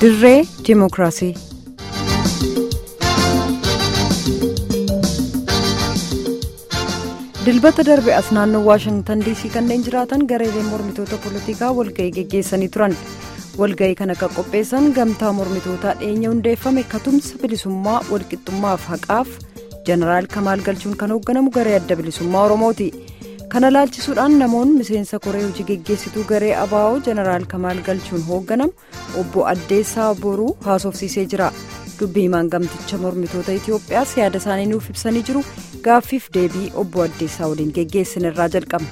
dirree diimokiraasii. dilbata darbe as naannoo waashingtan diisii kanneen jiraatan gareeleen mormitoota poolitikaa walga'ii geggeessanii turan walga'ii kana kan qopheessan gamtaa mormitootaa dhiyeenya hundeeffame katumsa bilisummaa walqixxummaaf haqaaf jeneraal kamaal galchuun kan hoogganamu garee adda bilisummaa oromooti kana laalchisuudhaan namoonni miseensa koree hojii geggeessituu garee abaa'oo jeneraal kamaal galchuun hoogganamu obbo addeessaa boruu haasofsiisee jira. dubbii himaan gamticha mormitoota itiyoophiyaas yaada isaanii nuuf ibsanii jiru gaaffiif deebii obbo addeessaa waliin geggeessin irraa jalqabna.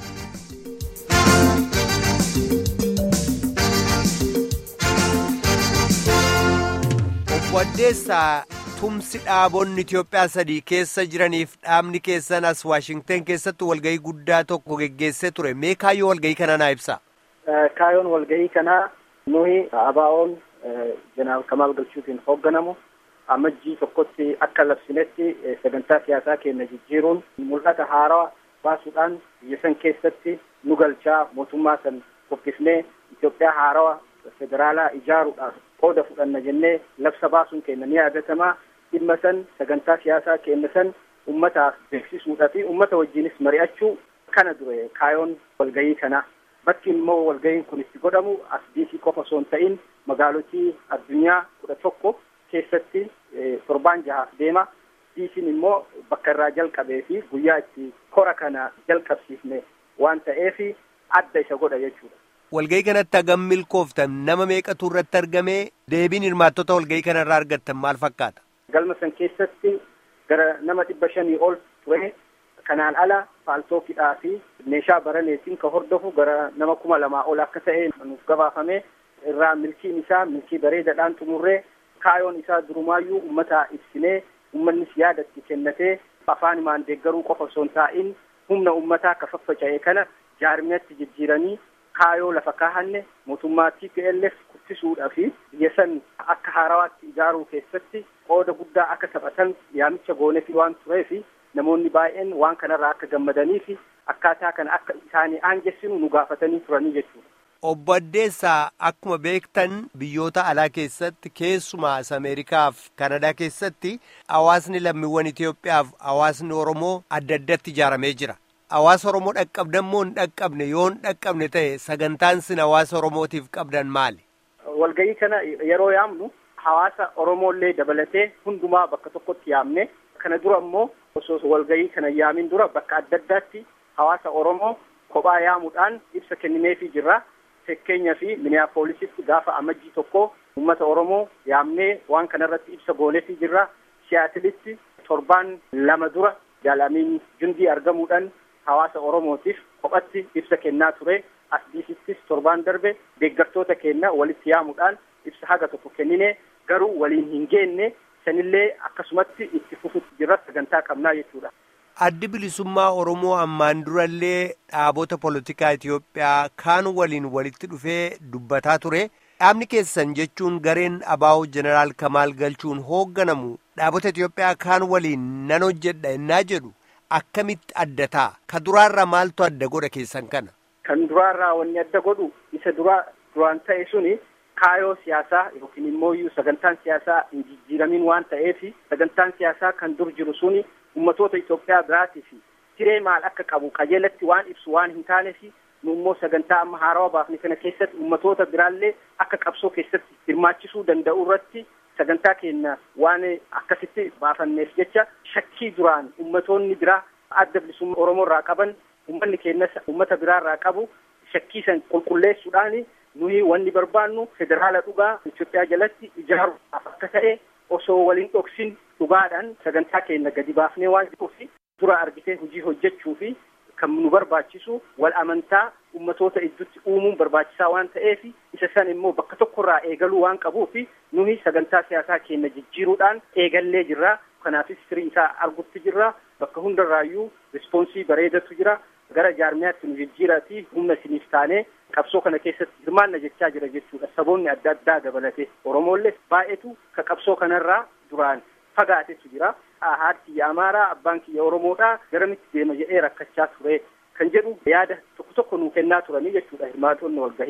obbo addeessaa tumsi dhaabonni itiyoophiyaa sadii keessa jiraniif dhaabni keessan as waashingtan keessatti walgahii guddaa tokko geggeessee ture mee kaayyoo walgahii kana naa ibsa. kaayyoon walgahii kanaa nuyi abaa'oon jeneraal kamaal galchuutiin hoogganamu. amajjii tokkotti akka labsinetti sagantaa siyaasaa keenya jijjiiruun mul'ata haaraa baasuudhaan biyya san keessatti nu galchaa mootummaa san fokkisnee Itoophiyaa haarawaa federaalaa ijaaruudhaaf qooda fudhanna jennee labsa baasuun keenya ni yaadatamaa dhimma san sagantaa siyaasaa keenya san ummataaf beeksisuudhaa fi ummata wajjinis mari'achuu kana dure kaayoon walgahii kanaa bakki immoo walgahiin kun itti godhamu as diisii qofa osoo hin ta'in magaalotii addunyaa kudha tokko keessatti torbaan jahaaf deema diisiin immoo bakka irraa jalqabee fi guyyaa itti kora kana jalqabsiifne waan ta'eef adda isa godha jechuudha. Walgahii kanatti hagam milkooftan nama meeqatu irratti argamee deebiin hirmaattota walgahii kana irraa argattan maal fakkaata? Galma san keessatti gara nama dhibba shanii ol ture kanaan ala paaltookidhaa fi meeshaa baraneetiin ka hordofu gara nama kuma lamaa ol akka ta'e nuuf gabaafame irraa milkiin isaa milkii bareedaadhaan xumurree kaayoon isaa durumaayyuu ummata ibsinee ummannis yaadatti kennatee afaan imaan deeggaruu qofa osoo hin taa'in humna ummataa ka faffaca'e kana jaarmiyatti jijjiiranii kaayoo lafa kaahanne mootummaa TPLF kuffisuudhaa fi biyya san akka haarawaatti ijaaruu keessatti qooda guddaa akka taphatan yaamicha goonefi waan tureef namoonni baay'een waan kanarraa akka gammadanii fi akkaataa kana akka isaanii aangessinu nu gaafatanii turanii jechuudha. Obbo Addeessaa akkuma beektan biyyoota alaa keessatti keessumaas Ameerikaaf Kanadaa keessatti hawaasni lammiiwwan Itoophiyaaf hawaasni Oromoo adda addatti ijaaramee jira. Hawaasa Oromoo dhaqqabdan moo hin dhaqqabne yoo hin dhaqqabne ta'e sagantaan sin hawaasa Oromootiif qabdan maali? Walgahii kana yeroo yaamnu hawaasa Oromoollee dabalatee hundumaa bakka tokkotti yaamne kana dura immoo osoo walgahii kana yaamin dura bakka adda addaatti hawaasa Oromoo kophaa yaamuudhaan ibsa kennineefii jirra. Fakkeenyaa fi Miniyaapoolisitti gaafa amajjii tokko uummata Oromoo yaamnee waan kanarratti ibsa gooneefii jirra. Siyaatilitti torbaan lama dura jaalamiin jundii argamuudhaan hawaasa Oromootiif kophatti ibsa kennaa ture. As diisittis torbaan darbe deeggartoota keenya walitti yaamuudhaan ibsa haga tokko kennine garuu waliin hin geenne sanillee akkasumatti itti fufutti jirra sagantaa qabnaa jechuudha. Addi bilisummaa Oromoo ammaan durallee dhaabota poolitikaa Itoophiyaa kaan waliin walitti dhufee dubbataa ture. Dhaabni keessan jechuun gareen abaa'oo jeneraal Kamaal galchuun hoogganamu dhaabota Itoophiyaa kaan waliin nan hojjedha ennaa jedhu akkamitti adda ta'a? Ka duraarraa maaltu adda godha keessan kana? Kan duraarraa wanni adda godhu isa duraa duraan ta'e suni kaayoo siyaasaa yookiin immoo sagantaan siyaasaa hin jijjiiramin waan ta'eef sagantaan siyaasaa kan dur jiru suni ummatoota Itoophiyaa biraatii fi siree maal akka qabu qajeelatti waan ibsu waan hin taaneef nu immoo sagantaa amma haarawaa baafne kana keessatti ummatoota biraallee akka qabsoo keessatti hirmaachisuu danda'u irratti sagantaa keenya waan akkasitti baafanneef jecha shakkii duraan ummatoonni biraa adda bilisummaa Oromoo irraa qaban ummanni keenyas ummata biraa irraa qabu shakkii san qulqulleessuudhaan nuyi wanni barbaannu federaala dhugaa Itoophiyaa jalatti ijaaruudhaaf akka ta'e osoo waliin dhoksin dhugaadhaan sagantaa keenya gadi baafnee waan jiruuf dura argitee hojii hojjechuu fi kan nu barbaachisu wal amantaa ummatoota idduutti uumuun barbaachisaa waan ta'eef isa san immoo bakka tokkorraa eegaluu waan qabuuf nuyi sagantaa siyaasaa keenya jijjiiruudhaan eegallee jirra. Kanaafis firii isaa argutti jirra. Bakka hundarraayyuu rispoonsii bareedatu jira. Gara jaarmiyaatti nu jijjiiraatii humna isiniif taanee qabsoo kana keessatti hirmaanna jechaa jira jechuudha. Saboonni adda addaa dabalatee Oromoollee baay'eetu ka qabsoo kanarraa duraan fagaatetu jira. Haati kiyya Amaaraa abbaan kiyya Oromoodhaa garamitti deema jedhee rakkachaa ture kan jedhu yaada tokko tokko nuu kennaa turanii jechuudha hirmaatonni walgahii.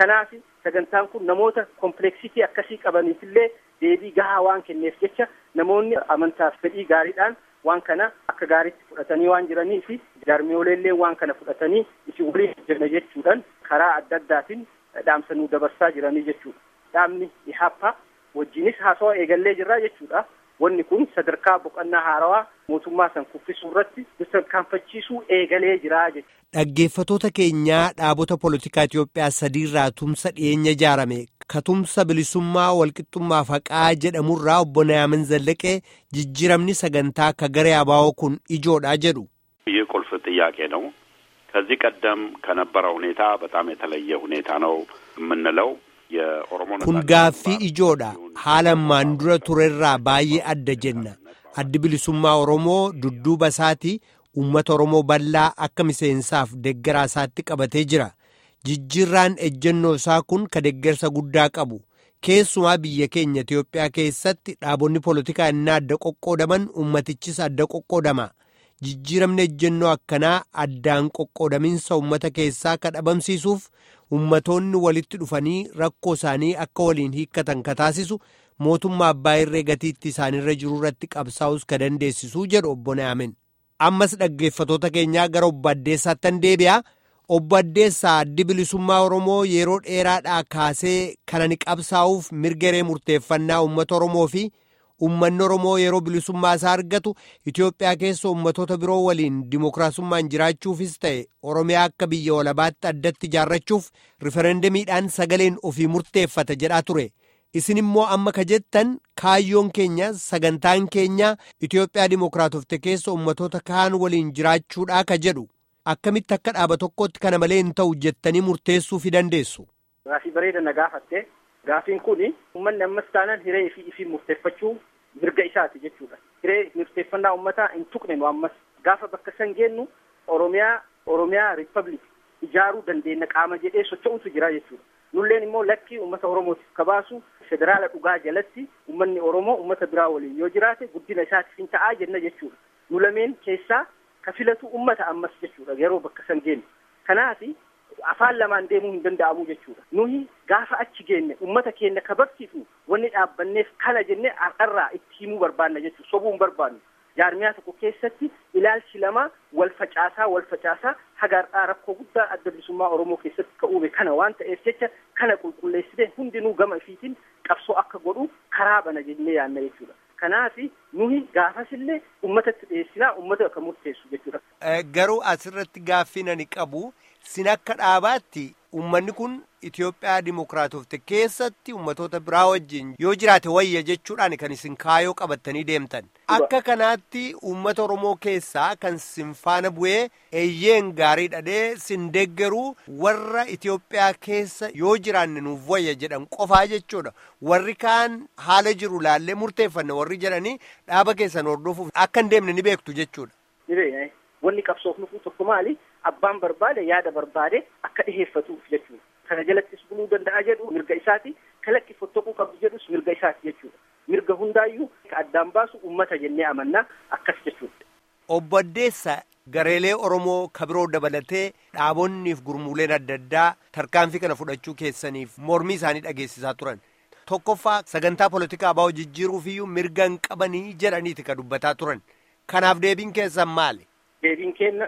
kanaaf sagantaan kun namoota kompleksitii akkasii qabaniifillee deebii gahaa waan kenneef jecha namoonni amantaaf fedhii gaariidhaan waan kana akka gaariitti fudhatanii waan jiranii fi jaarmiyooleellee waan kana fudhatanii isin waliin hojjenna jechuudhaan karaa adda addaatiin dhaamsa nuu dabarsaa jiranii jechuudha. Dhaabni ihaappa wajjinis haasawaa eegallee jirraa jechuudha. Wanni kun sadarkaa boqonnaa haarawaa mootummaa san kuffisuu irratti tarkaanfachiisuu eegalee jiraa jechuudha. Dhaggeeffatoota keenyaa dhaabota poolitikaa Itoophiyaa sadiirraa tumsa dhiyeenya ijaarame katumsa bilisummaa walqixxummaa faqaa jedhamurraa obbo Naamin Zallaqee jijjiiramni sagantaa akka garee abaa'oo kun ijoodha jedhu. ይህ ቁልፍ ጥያቄ ነው። ከዚህ ቀደም ከነበረው ሁኔታ በጣም የተለየ ሁኔታ ነው የምንለው የኦሮሞ kun gaaffii ijoodha haala ammaan dura turerraa baay'ee adda jenna addi bilisummaa oromoo dudduuba isaatii uummata oromoo bal'aa akka miseensaaf deggeraa isaatti qabatee jira jijjiirraan ejjennoo isaa kun ka deggersa guddaa qabu keessumaa biyya keenya Itiyoophiyaa keessatti dhaabonni poolitikaa inni adda qoqqoodaman ummatichis adda qoqqoodama jijjiiramni ejjennoo akkanaa addaan qoqqoodaminsa ummata keessaa ka dhabamsiisuuf ummatoonni walitti dhufanii rakkoo isaanii akka waliin hiikkatan ka taasisu mootummaa abbaa irree gatiitti isaanirra jiru irratti qabsaa'us ka dandeessisuu jedhu obbo Naamin. ammas dhaggeeffatoota keenyaa gara obbo Addeessaattan deebi'a. Obbo Addeessaa addi bilisummaa Oromoo yeroo dheeraadhaa kaasee kan ani qabsaa'uuf mirgaree murteeffannaa uummata Oromoo fi uummanni Oromoo yeroo bilisummaa isaa argatu Itoophiyaa keessa uummatoota biroo waliin dimookiraasummaan jiraachuufis ta'e Oromiyaa akka biyya walabaatti addatti ijaarrachuuf riferendamiidhaan sagaleen ofii murteeffata jedhaa ture. Isin immoo amma ka jettan kaayyoon keenya sagantaan keenya Itoophiyaa dimookiraatofte keessa uummatoota kaan waliin jiraachuudhaa ka jedhu. Akkamitti akka dhaaba tokkotti kana malee hin ta'u jettanii murteessuu fi dandeessu. Gaafii bareeda na gaafatte gaafiin kun uummanni ammas taanaan hiree fi ifii murteeffachuu mirga isaati jechuudha. Hiree murteeffannaa uummataa hin tuqne nu ammas gaafa bakka san geennu Oromiyaa Oromiyaa Riippabliik ijaaruu dandeenya qaama jedhee socho'utu jira jechuudha. Nulleen immoo lakkii uummata Oromootiif kabaasu federaala dhugaa jalatti uummanni Oromoo uummata biraa waliin yoo jiraate guddina isaatiif hin ta'aa jenna jechuudha. Nu lameen keessaa ka filatu ummata ammas jechuudha yeroo bakka san geenyu kanaaf afaan lamaan deemuu hin danda'amu jechuudha nuyi gaafa achi geenne ummata keenya ka barsiifnu wanni dhaabbanneef kana jenne har'arraa itti himuu barbaanna jechuudha sobuu hin barbaannu jaarmiyaa tokko keessatti ilaalchi lama wal facaasaa wal facaasaa haga har'aa rakkoo guddaa adda bilisummaa oromoo keessatti ka uume kana waan ta'eef jecha kana qulqulleessite hundinuu gama ifiitiin qabsoo akka godhu karaa bana jennee yaanna jechuudha. Kanaaf nuyi gaafasillee uummatatti dhiyeessinaa uummata akka murteessu jechuudha. Garuu asirratti gaaffii ani qabu sin akka dhaabaatti uummanni kun Itoophiyaa dimookiraatofte keessatti uummatoota biraa wajjin yoo jiraate wayya jechuudhaan kan isin kaayoo qabattanii deemtan. Akka kanaatti uummata Oromoo keessaa kan sin faana bu'ee eeyyeen gaarii dhadhee sin deeggaruu warra Itoophiyaa keessa yoo jiraanne nuuf wayya jedhan qofaa jechuudha. Warri kaan haala jiru laallee murteeffanne warri jedhanii dhaaba keessan hordofuuf akka hin deemne ni beektu jechuudha. Ni beekna. Wanni qabsoofnuuf tokko maali? Abbaan barbaade yaada barbaade akka dhiheeffatuuf jechuudha. Kana jalattis buluu danda'a jedhu mirga isaati. Kalaqi fottooquu qabdu jedhus mirga isaati jechuudha. Mirga hundaayyuu ka addaan baasu uummata jennee amannaa akkas jechuudha. Obbo Addeessa gareelee Oromoo kabiroo dabalatee dhaabonniif gurmuuleen adda addaa tarkaanfii kana fudhachuu keessaniif mormii isaanii dhageessisaa turan. Tokkoffaa sagantaa poolitikaa abaa'oo jijjiiruufiyyuu mirga hin qabanii jedhaniiti ka dubbataa turan. Kanaaf deebiin keessan maali? Deebiin keenya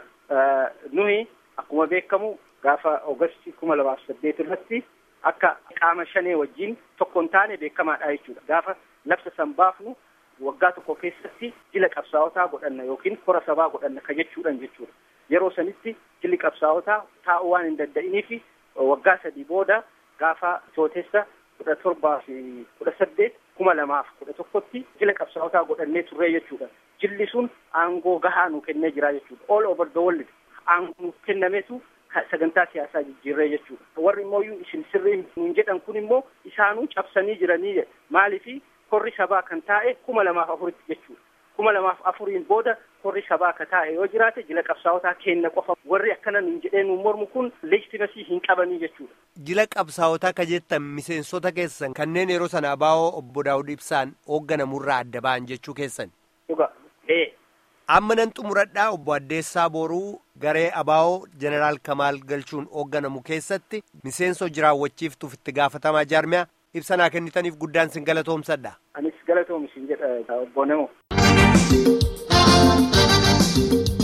nuyi akkuma beekamu gaafa Oogasti kuma lamaaf saddeet irratti akka qaama shanee wajjin tokko hin taane beekamaadha jechuudha. Gaafa labsa san baafnu waggaa tokko keessatti jila qabsaa'otaa godhanna yookiin kora sabaa godhanna ka jechuudhan jechuudha. Yeroo sanitti jilli qabsaa'otaa taa'uu waan hin danda'iniif waggaa sadii booda gaafa tootessa kudha torbaa fi kudha saddeet kuma lamaaf kudha tokkotti jila qabsaa'otaa godhannee turree jechuudha. Jilli sun aangoo gahaa nu kennee jira jechuudha. All over the world aangoo nu kennametu sagantaa siyaasaa jijjiirree jechuudha. Warri immoo isin sirrii nuun jedhan kun immoo isaanuu cabsanii jiranii maaliifi korri sabaa kan taa'e kuma lamaaf afuritti jechuudha. Kuma lamaaf afuriin booda korri sabaa ka taa'e yoo jiraate jila qabsaa'otaa kenna qofa warri akkana nuun jedhee nuun mormu kun leejitimasii hin qabanii jechuudha. Jila qabsaa'otaa ka jettan miseensota keessan kanneen yeroo sana abaa'oo obbo Daawud Ibsaan hoogganamurraa adda ba'an jechuu keessan. Dhuga. Amma nan xumuradhaa obbo Addeessaa Booruu garee abaa'oo jeneraal kamaal galchuun hoogganamu keessatti miseensa jiraawwachiiftuuf itti gaafatamaa jaarmiyaa ibsa naa kennitaniif guddaan sin galatoomsadha. anis galatoomi sin jedha obbo Namo.